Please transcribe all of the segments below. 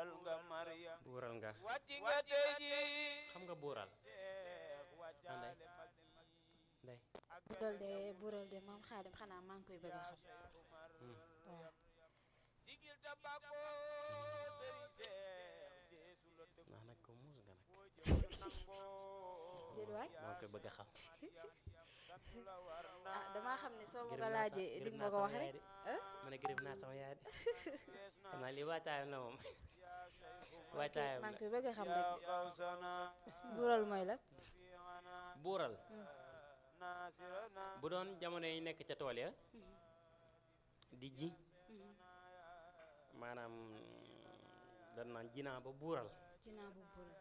buural nga Maryam buural nga wàcc nga tey ji xam nga buural Seex wàccaale Anday. mag ndey bural de bural de moom xaadim xanaa maa ngi koy bëgg a xam Seex Umar waaw sigil ta bàkko sëriñ Seex deesu la dëgg ndax nag ko muus nga nag boo jëfal nangoo déet waay maa ngi koy bëgg a xam sant la war na ah damaa xam ne soo ma gërëm ko naa laajee sa- dig gërëm ma naa ko sama wax yaay rek de. ah ma ne gërëm naa sama yaay de fees na xam naa lii waajtaayam la moom yaa Seex waajtaayam maa la ngi koy bëgg a xam rek yaa Kawsana bural mooy la fiana buural nasirana bu doon jamono yi nekk ca tool ya di ji maanaam dan naan jinaa ba buural jinaa bu bural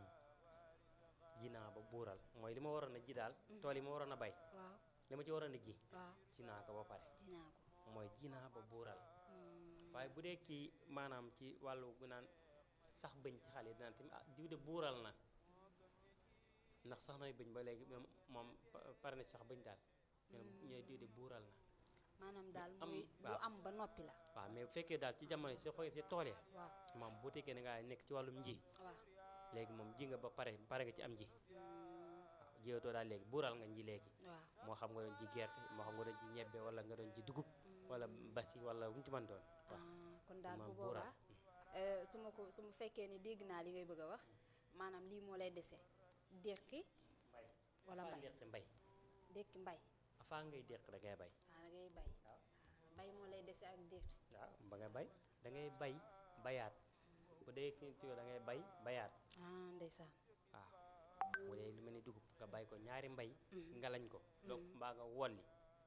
jinaa ba buural mooy li ma waroon a ji daal tool yi ma waroon a bay waaw li ma ci waroon a ji waaw jinaa ko ba pare jinaa ko mooy jinaa ba buural waaye bu dee kii maanaam ci wàllu gu naan sax bëñ ci xale yi dinaan tamit ah diw de buural na ndax sax nay bëñ ba léegi moom moom pa- pare na ci sax bëñ daal ñoom ñooy diw de buural na maanaam daal am- mooy bu waaw. am ba noppi la waaw mais bu fekkee daal ci jamono si xoolee si tool ya waaw moom bu tekkee ne ngaa nekk ci wàllum nji waaw léegi moom ji nga ba pare pare nga ci am ji waaw jiwatoo daal léegi buural nga nji léegi waaw moo xam nga doon ji gerte moo xam nga doon ji ñebbe wala nga doon ji dugub wala basi wala lu mu ci mën doon waaw ah, kon daal bu maam buural. boobaa eh, su ma ko su ma fekkee ni dégg naa li ngay bëgg a wax maanaam lii moo lay dese déqi wala afaa mbay déqi mbay déqi mbay afaa ngay déq da ngay bay ah da ngay bay waaw ah, mbay moo lay dese ak déqi waaw ba nga bay da ngay bay bayaat bu dee kii ci da ngay bay bayaat ah ndeysaan waaw bu dee lu mel ni dugub nga bay ko ñaari mbay nga lañ ko donc mbaa nga wolli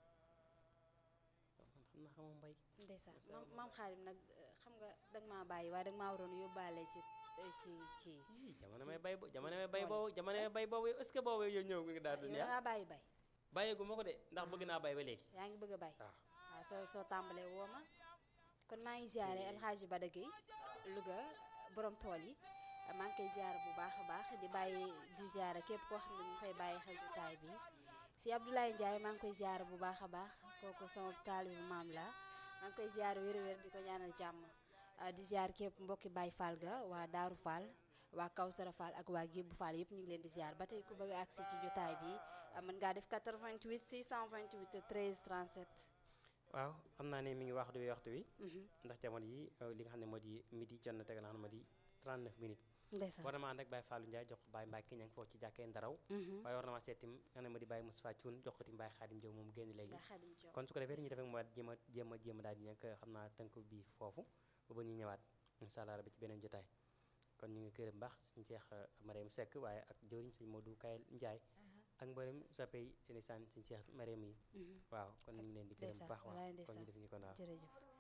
man xam naa xamoo mbay ndeysaan maam maam xaalim nag eh, xam nga danga maa bàyyi waaye danga maa waroon yóbbaale ci eh, ci ci Ii, jamono may bay bo jamono may bay boobu jamono may bay boobu est-ce que boobu yow ñëw nga daal yow du da neex ngaa bàyyi bay bàyyeegu ma ko de ndax bëgg naa bay ba léegi yaa ngi bëgg a bay waaw waaw soo soo tàmbalee woo ma kon maa ngi ziare alxaaji Bada Gueye Louga borom tool yi maa ngi koy ziare bu baax a baax di bàyyi di ziare képp koo xam ne mu fay bàyyi xel jotaay bi si Abdoulaye Ndiaye maa ngi koy ziare bu baax a baax kooku sama taalibu maam la maa ngi koy ziare wér-wér di ko ñaanal jàmm ah, di ziare képp mbokki Baye Fall ga waa Daaru Fall waa Kawsara Fall ak waa Gébbu Fall yëpp ñu ngi leen di ziare ba tey ku bëgg a agsi ci jotaay bi ah, mën ngaa def 88 628 13 37. waaw xam naa ne mi ngi waxtu wi waxtu wi ndax jamono yi euh, li nga xam ne moo di midi jot na teg na xam ne moo di 39 minutes ndeysaan war na maa ànd ak Baye Fallou Ndiaye jox ko Baye Mbacke ña ngi foofu ci jàkkee Ndaraw waaye war na maa seetim nga xam ne moo di Baye Moustapha Thioune jox ko tim Baye Khadim Diop moom génn léegi Baye Khadim Diop. kon su ko defee li ñu defee mooy jéem a jéem a jéem a daal di nekk xam naa tënk bi foofu ba ba ñuy ñëwaat incha allah rabbi ci beneen jotaay kon ñu ngi kërëm baax suñu Cheikh Mariam Seck waaye ak jëwriñ sëñ Modou Kayel Ndiaye ak mboolem soppey ndeysaan suñu Cheikh Mariam yi waaw kon ñu ngi leen di gërëm bu ndeysaan baax waaw walaay kon ñu ndeysaan def ñu kon waaw jërëjëf